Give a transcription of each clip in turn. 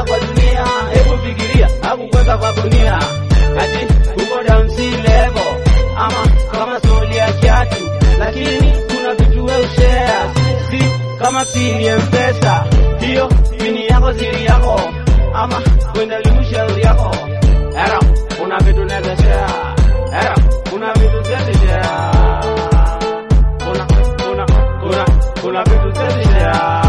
kwa dunia, hebu fikiria, hakukweka kwa gunia, ati uko down sea level ama kama soli ya kiatu, lakini kuna vitu we ushare, si kama pini ya mpesa, hiyo pini yako siri yako, ama kwenda limushauri yako, era kuna vitu naweza share, era kuna vitu siwezi share, kuna kuna kuna kuna vitu siwezi share.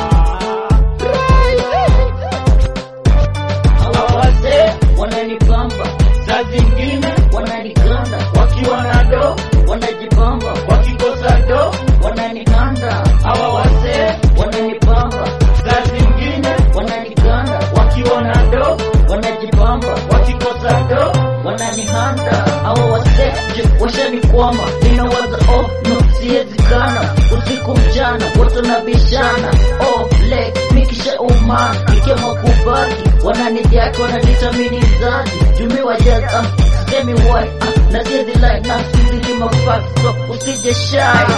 Hawa wazee wananipamba, saa zingine wananikanda, wakiwa na do wanajipamba, wakikosa do wananikanda. Hawa wazee wananipamba, saa zingine wananikanda, wakiwa na do wanajipamba, wakikosa do wananihanda. Hawa wazee je, washanikwama, ninawaza oh no, siwezi kana usiku mchana, wote nabishana oh leg mikisha uma nikiamua kubaki wananidhaki wananitamini zazi jumi wajaza semi why ah, na siezi like na siezi mafak so usije shy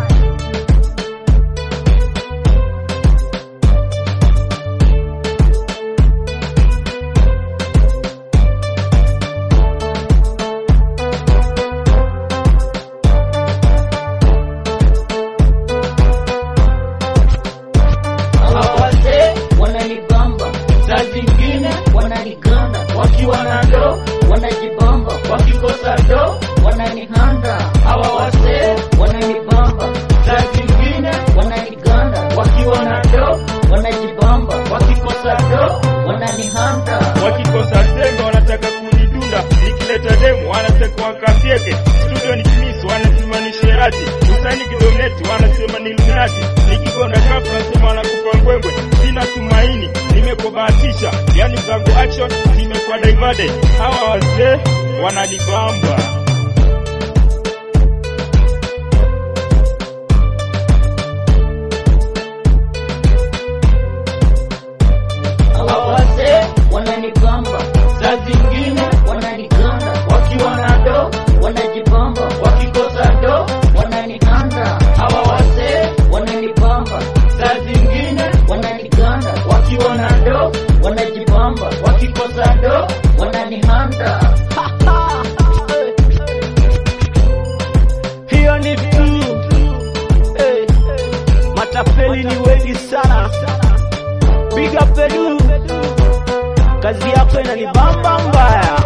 Hawa wazee wananibamba, saa zingine wananikanda, wakiwa na do wanajibamba, wakikosa do wananihanda. Hawa wazee wananibamba, saa zingine wananikanda, wakiwa na do wanajibamba, wakikosa do wananihanda. wakikosa sengo wanataka kunidunda, nikileta demu wanataka wakafyeke, studio ni kimisu wanasema ni sherati, usani kidoneti wanasema ni luminati, nikigonda kafu wanasema wanakupa mbwembwe, sina tumaini, nimekubahatisha, yani zangu action nimekuwa divide, hawa wazee wananibamba. Hawa wazee wananibamba, saa zingine wananikanda, wakiwa na do wanajibamba, wakikosa do wananihanda. Hawa wazee wananibamba, saa zingine wananikanda, wakiwa na do wanajibamba, wakikosa do wananihanda. hiyo ni tu hey. Matapeli ni wengi sana, piga pedu, kazi yako inanibamba mbaya.